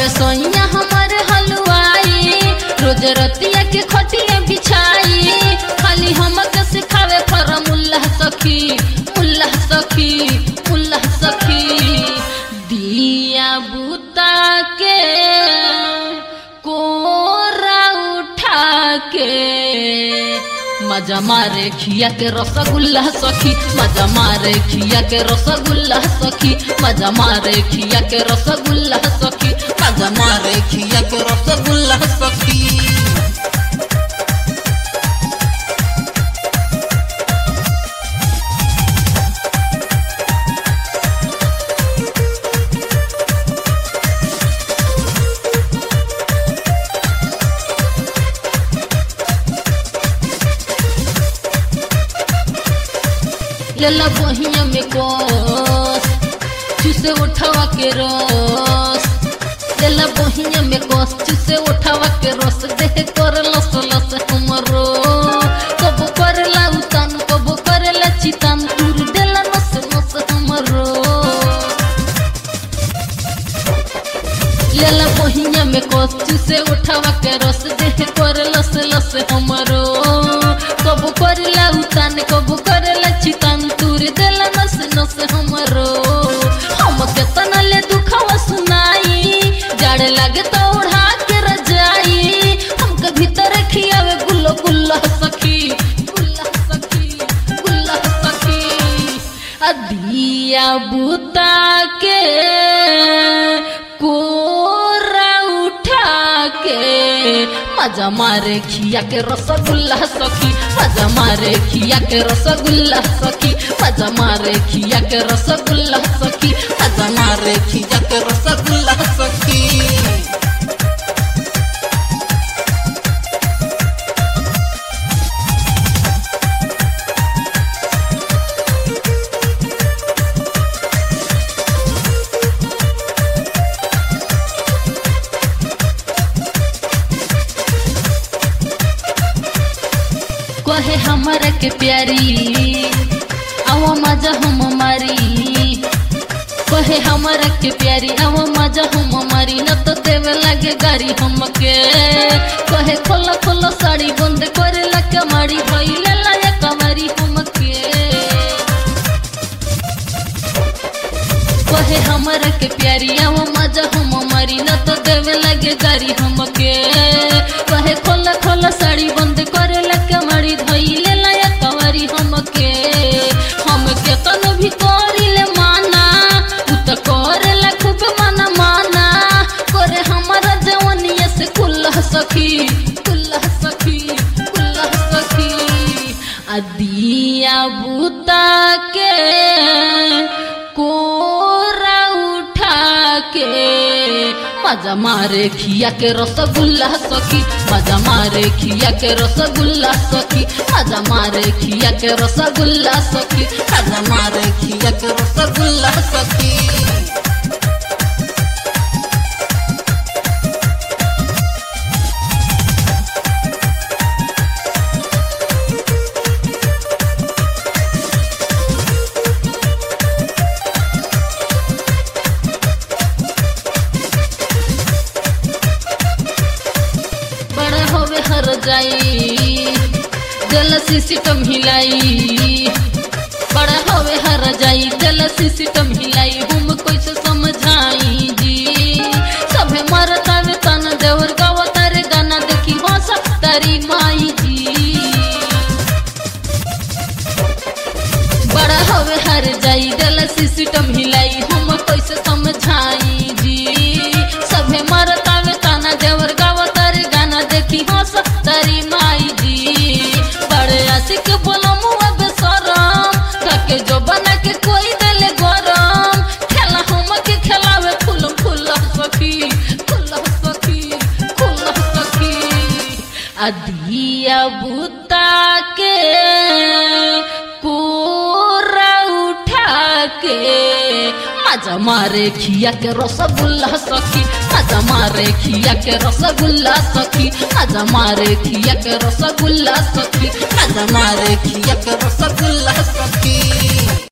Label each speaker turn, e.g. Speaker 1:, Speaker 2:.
Speaker 1: बड़े सोइया हमारे हलवाई रोज रतिया के खटिया बिछाई खाली हमके सिखावे फरमुल्ला सखी मुल्ला सखी मुल्ला सखी दिया बुता के कोरा उठा के मजा मारे खिया के रसगुल्ला सखी मजा मारे खिया के रसगुल्ला सखी मजा मारे खिया के रसगुल्ला सखी मजा मारे खिया के रसगुल्ला सखी लेला बहिया में कोस चुसे उठावा के रस लेला बहिया में कोस चुसे उठावा के रस देह कर लस लस हमरो कब करेला उतान कब करेला चितान तुर देला नस नस हमरो लेला बहिया में कोस चुसे उठावा के रस देह कर लस लस हमरो कब करेला उतान कब करेला चितान तुर देला नस नस हमरो हम केतना ले दुखवा सुनाई जाड़ लागे तो उड़ा के रजाई हमके भीतर खियावे गुल्लो गुल्ला सखी गुल्ला सखी गुल्ला सखी अदिया बुता के कोरा उठा के मजा मारे खिया के रसगुल्ला सखी मजा मारे खिया के रसगुल्ला सखी मजा मारे खिया के रसगुल्ला सखी मजा मारे खिया के रसगुल्ला सखी कहे हमारा के प्यारी आवा मजा हम मारी कहे हमारा के प्यारी आवा मजा हम मारी न तो देवे लगे गाड़ी हमके कहे खोला खोला साड़ी बंद करे लगे मारी भइले लाया कमारी हमके कहे हमारा के प्यारी आवा मजा हम मारी न तो देवे लगे गाड़ी हमके कहे खोला खोला साड़ी बंद करे लगे मारी धइले लाया कवारी हमके हमके तन भी करिले माना उ त करेला खूब माना माना करे हमारा जवनिया से कुल्ला सखी कुल्ला सखी कुल्ला सखी अदिया बुता के कोरा उठा के मजा मारे खिया के रसगुल्ला सखी मजा मारे खिया के रसगुल्ला सखी मजा मारे खिया के रसगुल्ला सखी मजा मारे खिया के रसगुल्ला सखी बड़ा होवे हर जाई जल सिस्टम हिलाई बड़ा होवे हर जाई जल सिस्टम हिलाई हम कैसे समझाई जी सभे मरता वे तन देवर गावा तारे गाना देखी हंस तारी माई जी बड़ा होवे हर जाई जल सिस्टम हिलाई हम कैसे समझाई जी सभे मरता वे ताना देवर गावा तारे गाना देखी हंस तारी माई जी बड़े आशिक बोलो मुआ बेसरम ताके जो बना के कोई देले गरम खेला हम के खेलावे फूल फूल सखी फूल सखी फूल सखी अदिया बुता के कोरा उठा के मजा मारे खिया के रसगुल्ला सखी मजा मारे खिया के रसगुल्ला सखी मजा मारे खिया के रसगुल्ला सखी मजा मारे खिया के रसगुल्ला सखी